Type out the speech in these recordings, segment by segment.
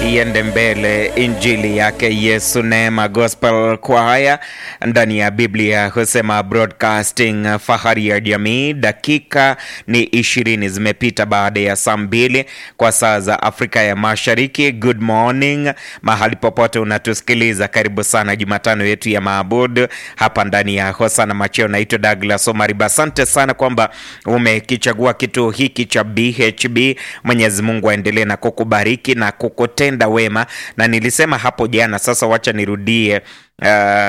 iende mbele injili yake Yesu Neema Gospel Choir ndani ya Biblia husema broadcasting fahari ya jamii. Dakika ni ishirini zimepita baada ya saa mbili kwa saa za Afrika ya Mashariki. Good morning mahali popote unatusikiliza, karibu sana Jumatano yetu ya maabudu hapa ndani ya Hosana Macheo. Naitwa Douglas Omariba. Asante sana kwamba umekichagua kituo hiki cha BHB. Mwenyezi Mungu aendelee na kukubariki na kukutenda wema, na nilisema hapo jana, sasa wacha nirudie. Uh,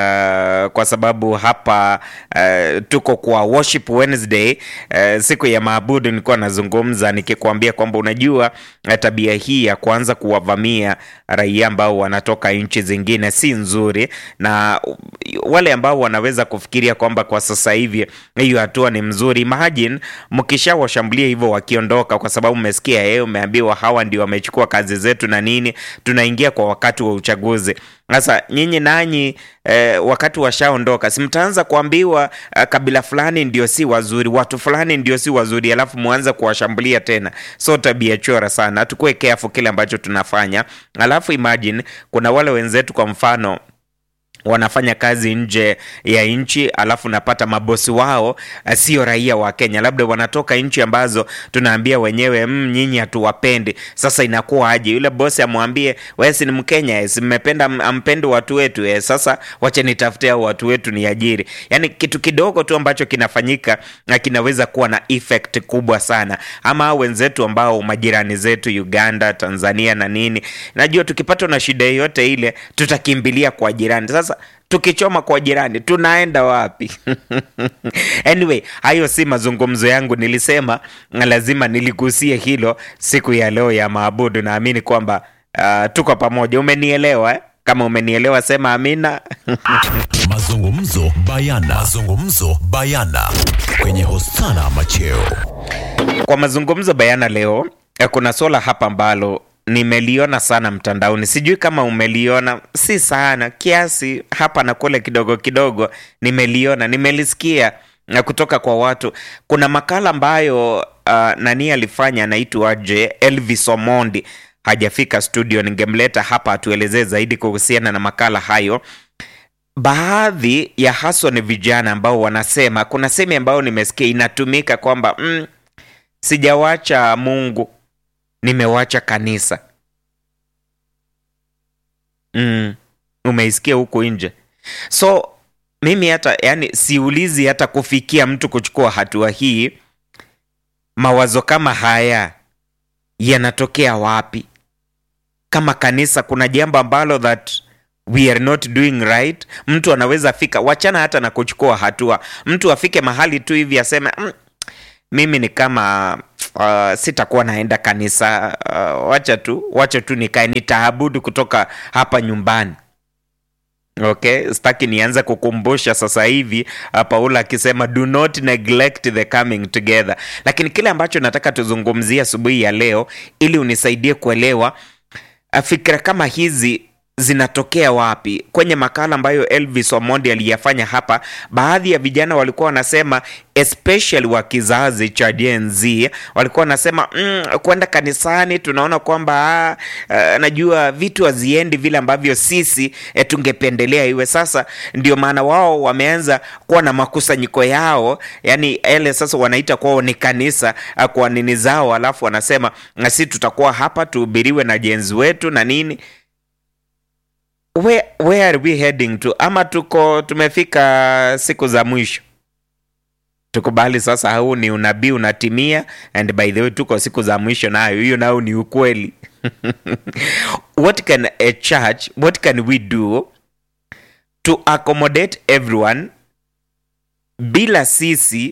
kwa sababu hapa uh, tuko kwa Worship Wednesday uh, siku ya maabudu. Nilikuwa nazungumza nikikwambia kwamba unajua uh, tabia hii ya kuanza kuwavamia raia ambao wanatoka nchi zingine si nzuri, na wale ambao wanaweza kufikiria kwamba kwa sasa hivi hiyo hatua ni mzuri, imagine mkishawashambulia hivyo wakiondoka, kwa sababu umesikia yeye, umeambiwa hawa ndio wamechukua kazi zetu na nini, tunaingia kwa wakati wa uchaguzi. Sasa nyinyi nanyi eh, wakati washaondoka, si mtaanza kuambiwa eh, kabila fulani ndio si wazuri, watu fulani ndio si wazuri, alafu muanze kuwashambulia tena. So tabia chora sana, tukue careful kile ambacho tunafanya. Alafu imagine kuna wale wenzetu kwa mfano wanafanya kazi nje ya nchi, alafu napata mabosi wao uh, sio raia wa Kenya, labda wanatoka nchi ambazo tunaambia wenyewe mm, nyinyi hatuwapendi. Sasa inakuwa aje? Yule bosi amwambie wewe si ni Mkenya, si mmependa ampendi watu wetu eh, sasa wache nitafute hao watu wetu ni ajiri. Yani kitu kidogo tu ambacho kinafanyika na kinaweza kuwa na effect kubwa sana. Ama hao wenzetu ambao majirani zetu Uganda, Tanzania na nini, najua tukipatwa na shida yoyote ile tutakimbilia kwa jirani. Sasa tukichoma kwa jirani tunaenda wapi? Anyway, hayo si mazungumzo yangu. Nilisema lazima niligusie hilo siku ya leo ya maabudu. Naamini kwamba uh, tuko pamoja. Umenielewa eh? Kama umenielewa sema amina. Mazungumzo bayana. Mazungumzo bayana kwenye Hosana Macheo. Kwa mazungumzo bayana leo, eh, kuna swala hapa ambalo nimeliona sana mtandaoni, sijui kama umeliona. Si sana kiasi, hapa na kule, kidogo kidogo nimeliona, nimelisikia na kutoka kwa watu. Kuna makala ambayo uh, nani alifanya, anaitwaje, Elvis Omondi hajafika studio, ningemleta hapa atuelezee zaidi kuhusiana na makala hayo. Baadhi ya haswa ni vijana ambao wanasema, kuna semi ambayo nimesikia inatumika kwamba mm, sijawacha Mungu nimewacha kanisa. Mm, umeisikia huku nje. So mimi hata yani siulizi hata kufikia mtu kuchukua hatua hii. Mawazo kama haya yanatokea wapi? Kama kanisa kuna jambo ambalo that we are not doing right, mtu anaweza fika, wachana hata na kuchukua hatua, mtu afike mahali tu hivi aseme mm, mimi ni kama uh, sitakuwa naenda kanisa uh, wacha tu wacha tu nikae nitaabudu kutoka hapa nyumbani. Okay, sitaki nianze kukumbusha sasa hivi uh, Paulo akisema do not neglect the coming together, lakini kile ambacho nataka tuzungumzie asubuhi ya leo ili unisaidie kuelewa uh, fikra kama hizi zinatokea wapi? Kwenye makala ambayo Elvis Omondi aliyafanya hapa, baadhi ya vijana walikuwa wanasema especially wa kizazi cha Gen Z walikuwa wanasema mm, kwenda kanisani tunaona kwamba uh, najua vitu haziendi vile ambavyo sisi eh, tungependelea iwe. Sasa ndio maana wao wameanza kuwa na makusanyiko yao, yani ele sasa wanaita kwao ni kanisa uh, kwa nini zao, alafu wanasema na sisi tutakuwa hapa tuhubiriwe na jenzi wetu na nini Where, where are we heading to? Ama tuko tumefika siku za mwisho? Tukubali sasa, huu ni unabii unatimia, and by the way tuko siku za mwisho, nayo hiyo nayo ni ukweli. What can a church, what can we do to accommodate everyone bila sisi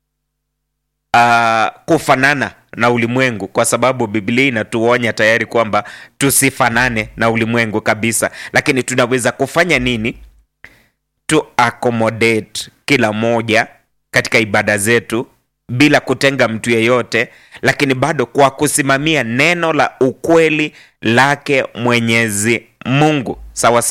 uh, kufanana na ulimwengu, kwa sababu Biblia inatuonya tayari kwamba tusifanane na ulimwengu kabisa. Lakini tunaweza kufanya nini to accommodate kila moja katika ibada zetu bila kutenga mtu yeyote, lakini bado kwa kusimamia neno la ukweli lake Mwenyezi Mungu sawa sawa.